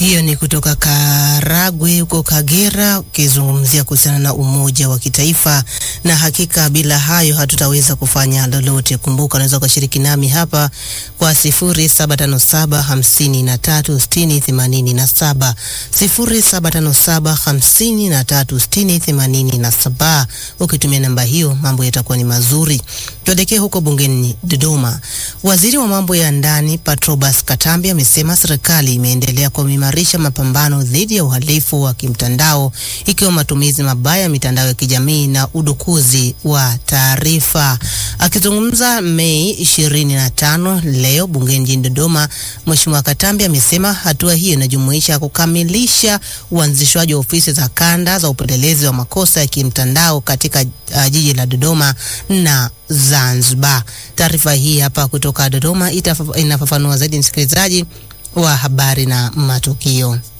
Hiyo ni kutoka Karagwe huko Kagera, ukizungumzia kuhusiana na umoja wa kitaifa, na hakika bila hayo hatutaweza kufanya lolote. Kumbuka unaweza ukashiriki nami hapa kwa 0757 53 60 87, 0757 53 60 87. Ukitumia namba hiyo mambo yatakuwa ni mazuri. Tuelekee huko bungeni Dodoma. Waziri wa mambo ya ndani Patrobas Katambi amesema serikali imeendelea kuimarisha mapambano dhidi ya uhalifu wa kimtandao ikiwa matumizi mabaya ya mitandao ya kijamii na udukuzi wa taarifa. Akizungumza Mei 25 leo bungeni jijini Dodoma, Mheshimiwa Katambi amesema hatua hiyo inajumuisha kukamilisha uanzishwaji wa ofisi za kanda za upelelezi wa makosa ya kimtandao katika uh, jiji la Dodoma na Zanzibar. Taarifa hii hapa kutoka Dodoma inafafanua zaidi msikilizaji wa habari na matukio.